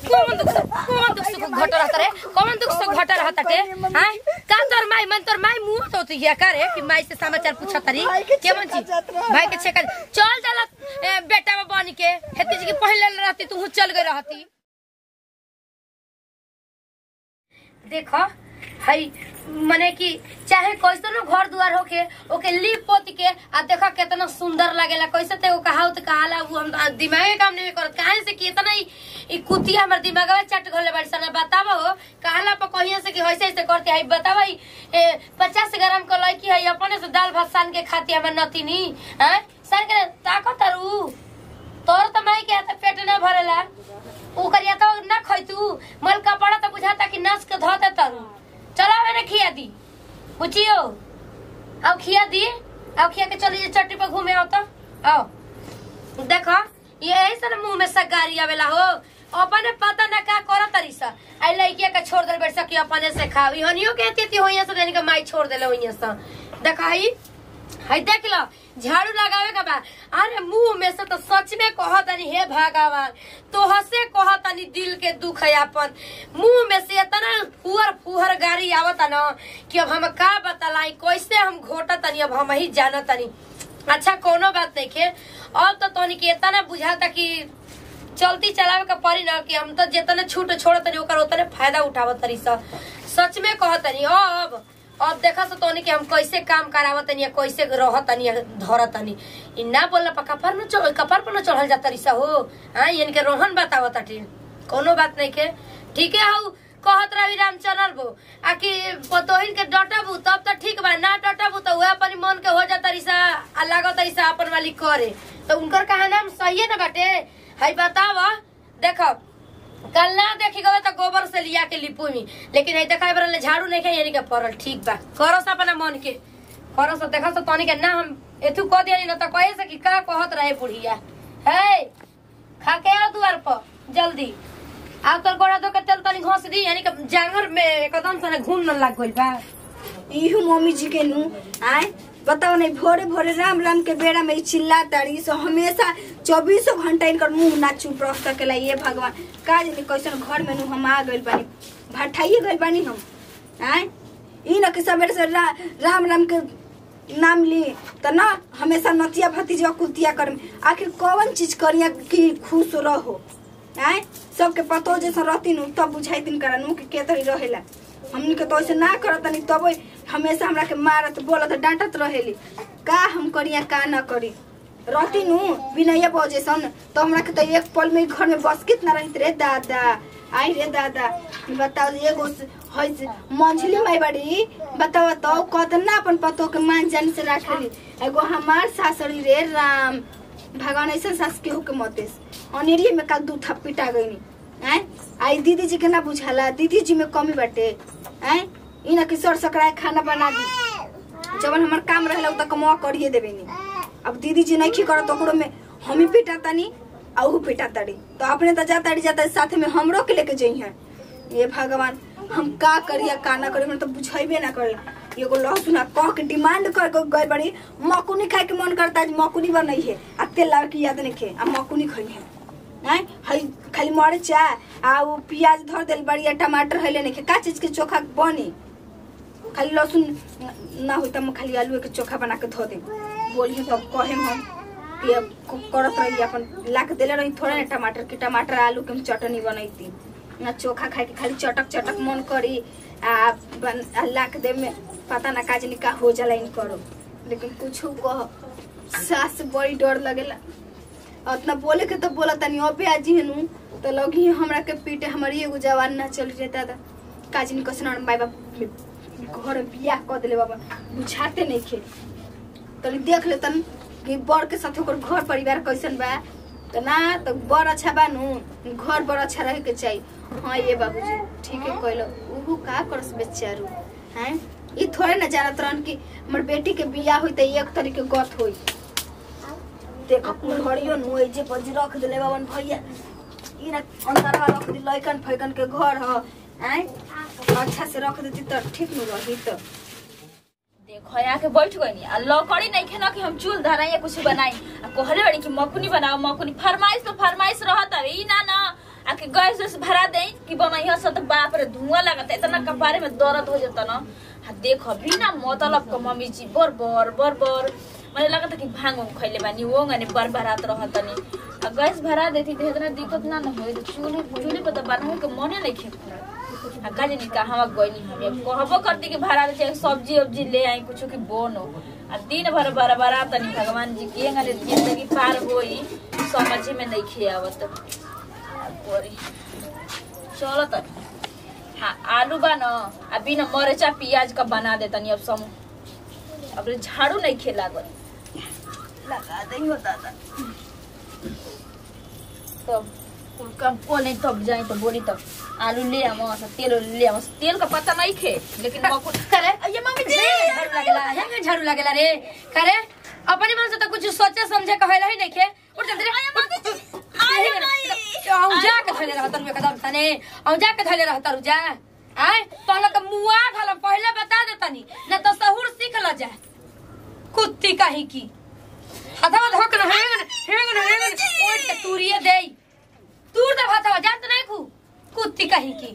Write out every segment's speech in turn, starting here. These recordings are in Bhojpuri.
कौन दुख से कौन दुख से घट रहता रे कौन दुख से घट रहता टे हां का तोर माई मन तोर माई मुंह तो तू या करे कि माई से समाचार पूछा तरी भाई के केमन छेका छी जात रहा। भाई के छेका चल चल ए, बेटा में बन के हेती जी के पहले रहती तू चल गई रहती देखो हई मने कि चाहे कैसनो घर दुआर होके ओके लीप पोत के आ देखो कितना सुंदर लागेला कैसे ते वो कहावत कहाला वो हम दिमागे काम नहीं करत काहे से कि इतना ही ई कुतिया हमर दिमागवा चट घोले बड़ी सन बतावा हो कहाला पर कहिए से कि ऐसे ऐसे करते हई बतावा ई पचास ग्राम के लड़की है अपने से दाल भात सान के खाती हमर नतीनी हैं सान के ताकत रू तोर त माई के हाथ पेट न भरेला ऊ करिया तो न खैतू मल कपड़ा तो बुझाता कि नस के धो दे तरु चला मैंने खिया दी बुचियो अब खिया दी अब खिया के चली चट्टी पर घूमे आओ तो आओ देखो ये ऐसा मुंह में सगारी आवेला हो अपने पता न का करो तरी सा आई लड़किया के छोड़ दे बैठ सकी अपने से खाओ हनियो कहती थी होइया से यानी कि माई छोड़ देले होइया से देखा हई हई देख लो झाड़ू लगावे का बा अरे मुंह में से तो सच में कहतनी हे भगवान तो हसे कहतनी दिल के दुख है अपन मुंह में से इतना फुहर फुहर गाड़ी आवता न कि अब हम का बतलाई कैसे हम घोटतनी अब हम ही जानतनी अच्छा कोनो बात नहीं खे अब तो तोनी के इतना बुझाता कि चलती चलावे का पड़ी ना कि हम तो जितने छूट छोड़ तनी ओकर उतने फायदा उठावत तरी सा सच में कहतनी अब अब देखा सो तोनी के हम कैसे काम करावत तनी या कैसे रहत तनी या धरत तनी इ ना बोलला पर कपर में चढ़ कपर पर न चढ़ल जाता रिसा हो हां यानी के रोहन बतावत ताटी कोनो बात नहीं के ठीक है हऊ कहत रवि रामचंद्र बो आ कि पतोहिन के डटबू तब तो ठीक बा ना डटबू तो वह अपन मन के हो जाता रिसा आ लागत रिसा अपन वाली करे तो उनकर कहा नाम सही है ना बाटे हई बतावा देखो कल ना देखी गए तो गोबर से लिया के लिपू में लेकिन हई देखा बरल झाड़ू नहीं खाई यानी के पड़ल ठीक बा करो सा अपना मन के करो सा देखो सा तनी के ना हम एथु कह दिया ना तो कहे से कि का कहत रहे बुढ़िया है खा के आ दुआर पर जल्दी आ तोर गोड़ा दो के तेल तनी घोस दी यानी कि जांगर में एकदम से घूम न लाग गइल बा इहू मम्मी जी के नु आए बताओ नहीं भोरे भोरे राम राम के बेड़ा में ई चिल्ला ताड़ी सो हमेशा चौबीसों घंटा इनकर मुंह ना चुप रख सकेला ये भगवान का जाने कैसन घर में नु हम आ गइल बानी भठाइए गइल बानी हम आए ई न कि सवेरे से रा, राम राम के नाम ली तो ना हमेशा नतिया भतीजा कुतिया कर आखिर कौन चीज करिया कि खुश रहो आए सबके पतो जैसा रहती नु तब बुझाई दिन करा नु कि के तरी रहेला हमनी के तो ऐसे ना करत नहीं तब हमेशा हमरा के मारत बोलत डांटत रहेली का हम करिया का ना करी रहती नु बिना बजेसन तो हमरा के तो एक पल में घर में बस कितना रहित रे दादा आई रे दादा बताओ एगो है मंझली माई बड़ी बताओ तो कतना अपन पतो के मान जान से रखेली एगो हमार सासरी रे राम भगवान ऐसा सास के हो के मतेस अनेरिये में काल दू थप्पिटा गईनी हैं आई दीदी जी के ना बुझाला दीदी जी में कमी बाटे हैं इना के सर सकराए खाना बना दी जब हमार काम रहेला उ त कमवा करिए देबे नी अब दीदी जी नहीं करत ओकरो में हम ही पिटा तानी आ ऊ पिटा ताड़ी तो अपने तो जाता जाता साथ में हमरो के लेके जई हैं ये भगवान हम का करिया का ना करी हमरा तो बुझाइबे ना करला एगो लहसुन आ कह के डिमांड कर के गई बड़ी मकुनी खाए के मन करता है मकुनी बनई है आ तेल लावे के याद नहीं खे आ मकुनी खई है हैं हई खाली मरचा आ वो प्याज धर देल बड़ी आ टमाटर हइले नहीं खे का चीज के चोखा बनी खाली लहसुन ना होई त हम खाली आलू के चोखा बना के धो दे बोलिए तब कहेम हम कि अब क- करत रही अपन ला के देले रही थोड़ा ना टमाटर के टमाटर आलू के हम चटनी बनैती ना चोखा खाए के खाली चटक चटक मन करी आ, बन, आ ला के दे में पता ना काजनी का हो जाला इन करो लेकिन कुछ कह सास से बड़ी डर लगेला उतना बोले के तो बोला तनी अबे आजी हनु तो लगी हमरा के पीटे हमारी एगो जवान ना चल रे दादा काजनी कसन माई बाप घर में बियाह कर देले बाबा बुझाते नहीं खे तनी देख ले तन कि बड़ के साथ ओकर घर परिवार कैसन बा तो ना तो बड़ अच्छा बा नु घर बड़ अच्छा रहे के चाहिए हाँ ये बाबूजी ठीक है कहलो उहू का करस बेचारू हैं ई थोड़े ना जानत रहन कि हमर बेटी के बियाह होई त एक तरीके गत होई देखो घड़ियो नु ए जे बज रख देले बाबन भैया ई ना अंदरवा रख दी लइकन फैकन के घर ह हैं अच्छा से रख देती त ठीक नु रही त देखो यहाँ के बैठ गई आ लकड़ी नहीं खेना कि हम चूल धराई या कुछ बनाई आ कहले बड़ी कि मकुनी बनाओ मकुनी फरमाइश तो फरमाइश रहत है ई ना ना आके गैस वैस भरा दे कि बनैया से तो बाप रे धुआं लगता इतना कपारे में दर्द हो जाता ना आ देखो बिना मतलब का मम्मी जी बर बर बर बर मैंने लगा था कि भांग उंग खैले बानी वो गने बर बरात रहत तनी आ गैस भरा देती तो इतना दिक्कत ना ना होई चूल्हे चूल्हे पर तो बनावे के मने नहीं खे आ का जानी कहाँ गइनी हम अब कहबो करती कि भरा दे चाहे सब्जी उब्जी ले आई कुछ की बोनो आ दिन भर बरा बरा तनी भगवान जी के गने जिंदगी पार होई समझ में नहीं खे आवत आ कोरी चलो त हाँ आलू बा न आ बिना मरचा प्याज का बना दे तनी अब समूह अब रे झाड़ू नहीं खे लागल लगा दे हो दादा तब कुल काम को नहीं तब जाए तो बोली तब आलू ले आम तेल ओल ले आम तेल का पता नहीं खे लेकिन मकुल करे ये मम्मी जी झाड़ू लगेला हेंगे झाड़ू लगेला रे करे अपने मन से तो कुछ सोचे समझे कहला ही नहीं खे उठ जल्दी रे औ जा के धले रहत रुजा कदम तने औ जा के धले रहत रुजा आय तो लोग के मुआ धल पहले बता दे तनी न तो सहूर सीख ल जा कुत्ती काहे की हथवा धोक न हेंग हेंग हेंग ओट के तूरिए देई तूर दे भातवा जानत नहीं खू कुत्ती काहे की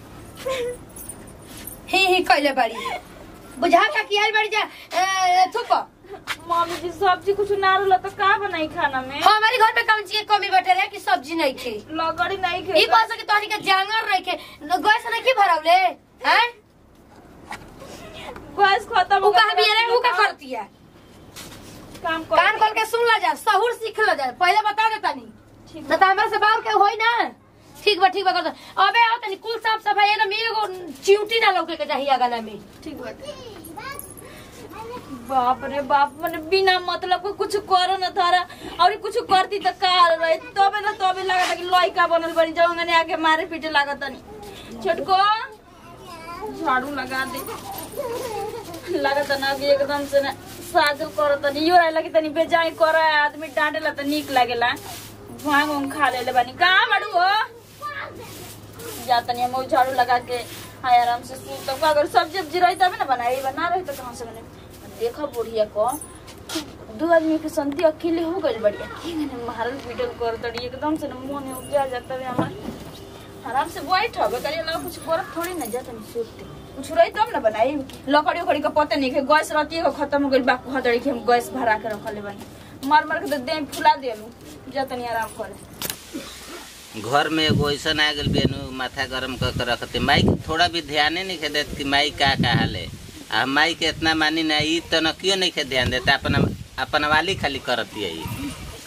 ही ही कइले बाड़ी बुझा का की आइल बाड़ी जा ए, थुप मम्मी जी सब्जी कुछ ना रहल तो का बनाई खाना में हमारे घर में कौन चीज के कमी बैठे रहे कि सब्जी नहीं खे लगड़ी नहीं ई खे कह सके तोहनी के जांगर रहे के गैस नहीं की भरवले हैं गैस खत्म उ कहा भी रे उ का करती है काम कर कान खोल के सुन ला जा सहूर सीख ला जा पहले बता दे तनी ठीक न त हमरा से बाहर के होई ना ठीक बा ठीक बा कर दो। अबे आओ तनी कुल साफ सफाई एकदम एगो चिउटी ना लौके के चाहिए गला में ठीक बात बाप रे बाप मैंने बिना मतलब को कुछ करो न थारा और कुछ करती तो का रहे तबे ना तबे लगा कि लइका बनल बनी जाओ ने आके मारे पीटे लागत नहीं छोटको झाड़ू लगा दे लागत ना कि एकदम से ना साजल करत नहीं यो रहला कि तनी बेजाई कर आदमी डांटेला तो निक लागेला भांग उंग खा लेले बानी कहाँ बाड़ू हो जा तनी हम उ झाड़ू लगा के हाँ आराम से सूत तब अगर सब्जी उब्जी रही तब ना बनाई बना रही तो कहाँ से बने देखो बुढ़िया को दो आदमी के संति अकेले हो गई बढ़िया की गने मारल पीटल कर तड़ी एकदम से न मन में उपजा जाता है हमार आराम से बैठ हबे करिए लगा कुछ करत थोड़ी ना जाता नहीं सूतते कुछ रही तब ना बनाई लकड़ी उकड़ी का पता नहीं के गैस रहती है खत्म हो गई बाकू हतड़ी के हम गैस भरा के रखले बनी मार मार के तो देह फुला देलू जाता नहीं आराम करे घर में एगो ऐसा आ गल बेनु माथा गरम कर के रखते माई के थोड़ा भी ध्यान नहीं खे देत कि माई का कहा ले आ माई के इतना मानी ना ई तो न क्यों नहीं खे ध्यान देता अपन अपन वाली खाली करती है ई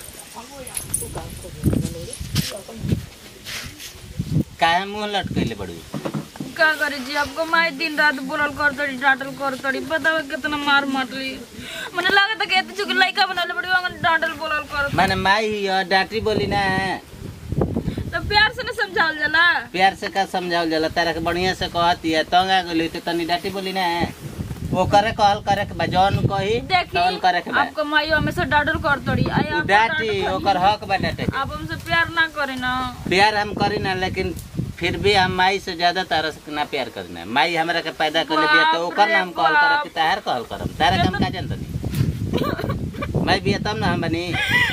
काहे मुंह लटकैले बड़ू का करे जी आपको माई दिन रात बोलल कर तड़ी डांटल कर तड़ी बताओ कितना मार मारली मने लगा था कि एते चुके लइका बनले बड़ी अंगन डांटल बोलल कर माने माई ही है, डांटी बोली ना तो प्यार से न समझावल जाला प्यार से का समझावल जाला तारा के बढ़िया से कहती है तंग आ गली तो तनी डांटी बोली ना वो करे कहल करे के बा जौन कही देखी तौन करे के बा आपको माई हमेशा डांटल कर तड़ी आई उ आप डांटी ओकर हक बा डांटे के। आप हमसे प्यार ना करे ना प्यार हम करी ना लेकिन फिर भी हम माई से ज्यादा तारा से ना प्यार करना माई हमरा के पैदा कर ले बिया तो ओकर ना हम कहल करब कि तार कहल करब तारा के हम का जानत नहीं माई बिया तब ना हम बनी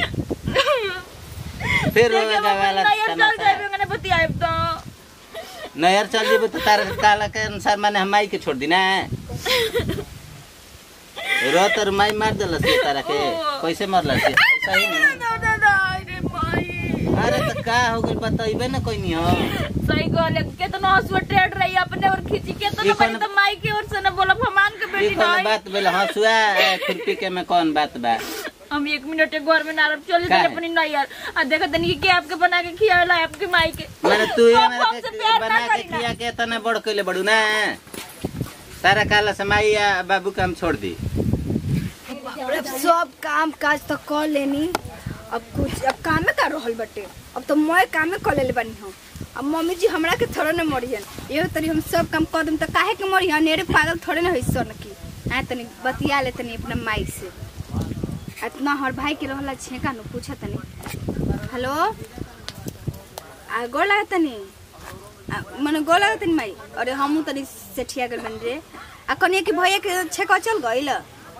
फिर रोवे वाला नैयर चल जाए मैंने बतियाए तो नयर चल जेबे तो तारा के काला के अनुसार माने हम माई के छोड़ दी ना रो तर माई मार देला से तारा के कैसे मरला से सही नहीं ना ना ना रे माई अरे तो का हो गइल बताइबे ना कोई नहीं हो सही कहले कितना हंसुआ ट्रेड रही अपने और खींची के तो ये बड़ी कौन- तो माई की ओर से ना बोला भगवान के ये बेटी कौन नहीं बात बोले हंसुआ खुरपी के में कौन बात बा हम एक मिनट एक घर में नारब चले का थे है? अपनी नैयर आ देखा तनी कि के आपके बना के खियाला आपके माई के मैंने तू ये हम हमरा हमसे के प्यार ना बना के करी ना। खिया के तना बड़ कइले बड़ू ना तारा काला समाई या बाबू के हम छोड़ दी अब सब काम काज तो कर लेनी अब कुछ अब कामे कर रहल बटे अब तो मैं कामे कर लेले बानी हम अब मम्मी जी हमरा के थोड़े न मरियन एगो तरी हम सब काम कर दूम तो काहे के मरियन नेरे पागल थोड़े न होई सन की हाँ तनी बतिया ले तनी अपना माई से इतना हर भाई के रहला छेका न पूछा तनी हेलो आ गोड़ लगा तनी आ, मने गोड़ लगा तनी माई अरे हमहू तनी सेठिया गल बन रे आ कनिया के भैया के छेका चल गइल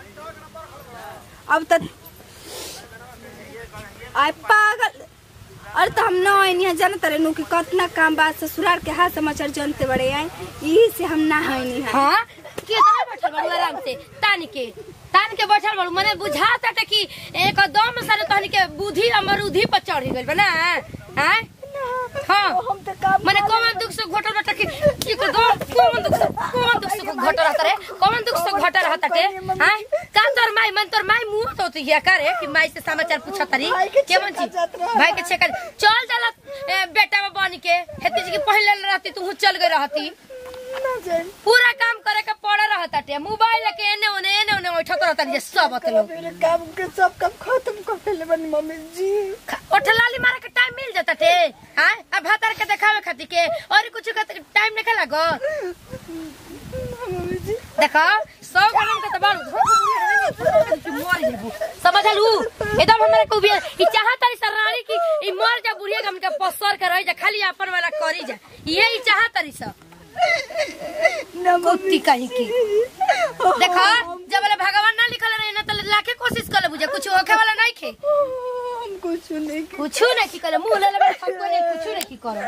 अब तक आय पागल और तो हम ना आइनी है जानत रहे नु कि कितना काम बा ससुराल के हाथ समाचार जानते बड़े हैं यही से हम ना आइनी है हाँ कितना बैठल बाड़ू आराम से तान के तान के बैठल बाड़ू मने बुझाता था कि एकदम सारे तहनी के बुद्धि अमरूधि पर चढ़ गइल बा ना हाँ हाँ हम तो काम मने कौन दुख से घोटा रहता कि कि को दो कौन दुख से कौन दुख से घोटा रहता रे कौन दुख से घोटा रहता टे हां का तोर माई मन तोर माई मुंह तो हिया करे कि माई से समाचार पूछत तरी भाई के केमन छेका छी जात रहा। भाई के छेका चल जाला ए, बेटा में बन के हेती जी के पहले रहती तू चल गई रहती ना जाए पूरा काम करे के पड़े रहता टे मोबाइल के एने ओने एने ओने उठत रहता जे सब अत लोग मेरे काम के सब काम खत्म कर देले बनी मम्मी जी ओठलाली मारे के टाइम मिल जाता टे हां अब भातर के देखावे खातिर के और कुछ के टाइम नहीं लागो मम्मी जी देखा सौ गरम के तबाल समझलू एकदम हमरा को भी ई चाहत तारी सरानी की ई मर जा बुढ़िया गम के पसर के रह जा खाली अपन वाला करी जा ये ई चाहत तारी सब ना कुत्ती कहीं की देखा जब वाला भगवान ना लिखल रहे ना तो लाखे कोशिश कर ले बुझे कुछ होखे वाला नहीं खे हम कुछ नहीं कुछ नहीं की करे मुंह ले ले हमको नहीं कुछ नहीं की करे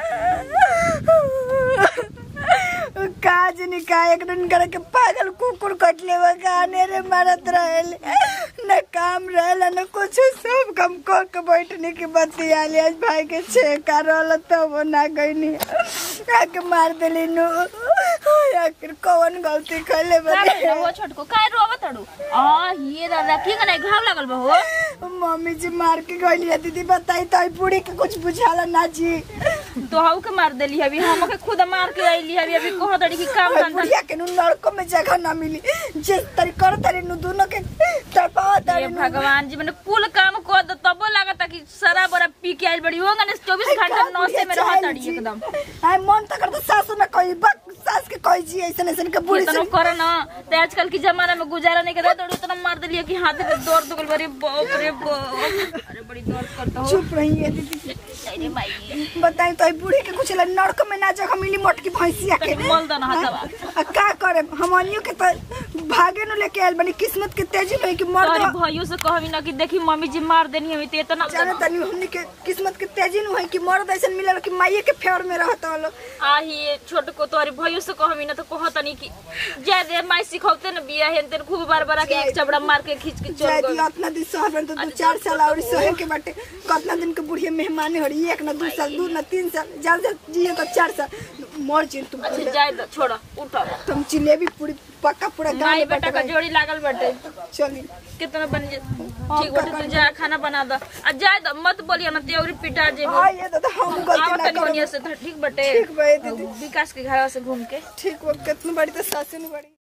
काज नहीं का एक दिन करे के पागल कुकुर कटले वो गाने रे मारत रहल न काम रहल न कुछ सब काम कर के बैठने की बत्ती आली आज भाई के छेका रहल तो वो ना गईनी आके मार देली नु आखिर कौन गलती कैले का बने भइल हो छोटको काय रोवा तड़ू आ ये दादा की करे घाव लागल बा हो मम्मी जी मार के गईली है दीदी बताई तो बूढ़ी के कुछ बुझाला ना जी तो हाउ के मार देली हबी हमके खुद मार के आइली हबी अभी कहो तड़ी की काम और धंधा बुढ़िया के नु लड़कों में जगह ना मिली जिस तरी कर तरी नु दोनों के तड़पावा ये तरी नु भगवान जी मैंने कुल काम को दो तबो लागता कि सारा बड़ा पी के आइल बड़ी होगा ना 24 घंटा नौसे में रह तड़ी एकदम आई मन त करता सासु न कोई बक सास के कोई जी ऐसन ऐसन के बुढ़ी इतना से करे ना ते आजकल की जमाना में गुजारा नहीं करे तो इतना मार दिलिए कि हाथ में दर्द हो गल बड़ी बाप रे बाप अरे बड़ी दर्द करता हो चुप रही है दीदी अरे भाई बताई तो बूढ़ी के कुछ ला नड़क में ना जगह मिली मोटकी भैंसिया के तनी मल दना हथवा आ का करे हमनियो के तो भागे नु लेके आइल बनी किस्मत के तेजी में कि मर तोरी दो भाइयों से कहबी ना कि देखी मम्मी जी मार देनी हमें तो इतना जाने तनी हमनी के किस्मत के तेजी नु है कि मर्द ऐसन मिलल कि माइये के फेवर में रहत हलो आही छोट को तोरी भाइयों से कहबी ना तो कहत नहीं कि जा दे माई सिखौते न बिया हेन तेन खूब बार बार के एक चबड़ा मार के खींच के चल जाय गई दी अपना दिन शहर में तो दू चार साल और सहे के बाटे कितना दिन के बुढ़िया मेहमान हो रही एक ना दू साल दू ना तीन साल ज्यादा से जिए तो चार साल मर जी तुम अच्छा जाए दो छोड़ो उठो तुम जिलेबी पूरी पक्का पूरा गाँव माई में बेटा का बटवाई। जोड़ी लागल बाटे चली कितना बन जे ठीक बाटे तू जा खाना बना दो आ जाए दो मत बोलिए ना तेरी पिटा जेबो हाँ ये दादा हम गलती आवा ना तनी करो होनिया से तो ठीक बाटे ठीक बा, ए दीदी। विकास के घर से घूम के ठीक वो कितनी बड़ी तो सासू ने बड़ी